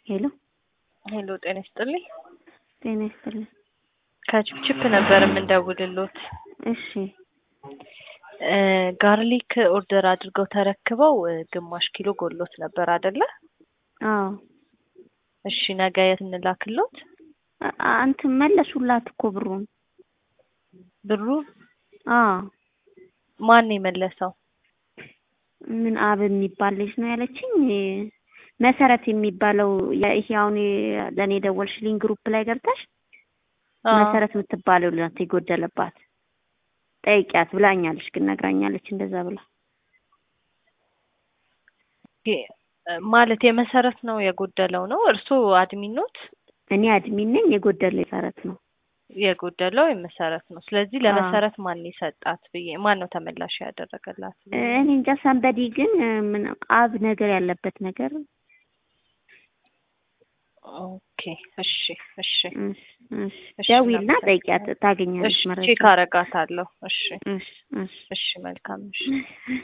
ሄሎ ሄሎ ጤና ይስጥልኝ። ጤና ይስጥልኝ። ከችፕችፕ ነበር የምንደውልሎት። እሺ እ ጋርሊክ ኦርደር አድርገው ተረክበው እ ግማሽ ኪሎ ጎሎት ነበር አይደለ? አዎ እሺ ነገ የት እንላክሎት? አ- አንትን መለሱላት እኮ ብሩን። ብሩ አዎ ማን የመለሰው? ምን አብ የሚባል ልጅ ነው ያለችኝ። መሰረት የሚባለው የ- ይሄ አሁን የ- ለእኔ ደወልሽልኝ ግሩፕ ላይ ገብተሽ አዎ። መሰረት የምትባለው ናት የጎደለባት ጠይቂያት ብላኛለች። ግን ነግራኛለች እንደዛ ብላ ኦኬ፣ እ ማለት የመሰረት ነው የጎደለው ነው። እርስዎ አድሚን ኖት? እኔ አድሚን ነኝ። የጎደለ መሰረት ነው። የጎደለው የመሰረት ነው። ስለዚህ አዎ። ለመሰረት ማን የሰጣት ብዬ ማን ነው ተመላሽ ያደረገላት? ብዬ ነው። እኔ እንጃ ሰንበዲ ግን እ ምን አብ ነገር ያለበት ነገር ኦኬ እሺ እሺ እሺ፣ እሺ። እሺ፣ ደውይና እናመሰግናለን። ጠይቂያት ታገኛለች እሺ መረጃ። ቼክ አረጋታለሁ። እሺ እሺ፣ እሺ። እሺ መልካም እሺ